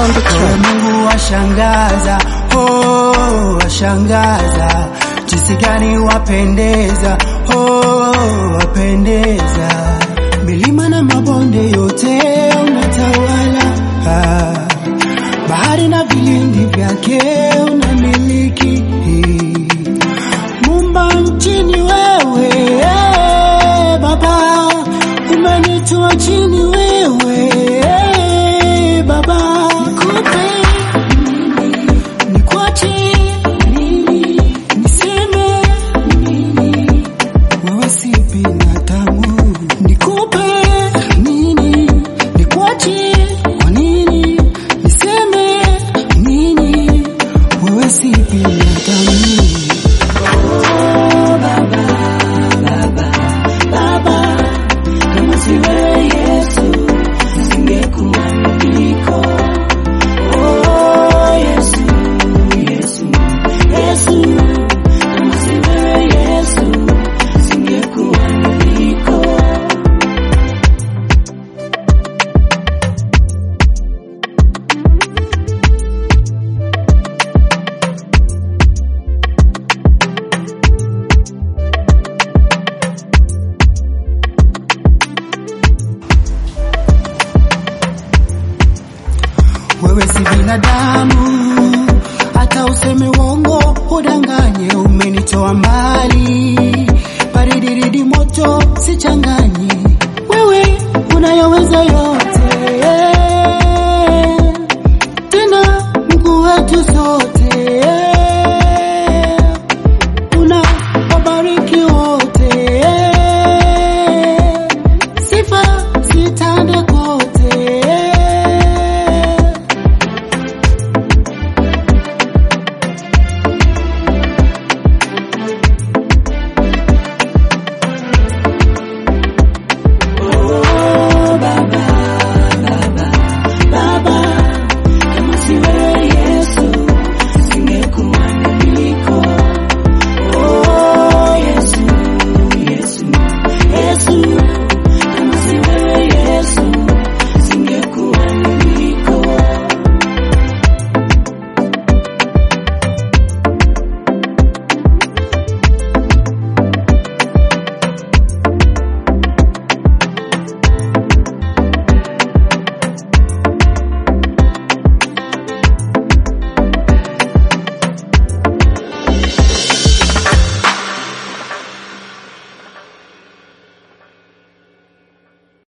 on the Ewe track. Mungu washangaza, oh, washangaza, jinsi gani wapendeza, oh, wapendeza, milima na mabonde yote unatawala, ah, bahari na vilindi vyake unamiliki, Mumba nchini wewe, eh, Baba, umenitoa chini wewe, eh, Baba, nikupe nikwache nini, niseme nini, wewe si binadamu, nikupe nini, nikwache kwa nini, niseme nini, wewe si binadamu. Oh, Baba, Baba, Baba, kama si wewe Yesu, nisingekuwa niliko. Oh, Yesu, Yesu, Yesu, kama si wewe Yesu, nisingekuwa niliko. Wewe si binadamu, hata useme uongo udanganye. Umenitoa mbali, baridiridi moto sicha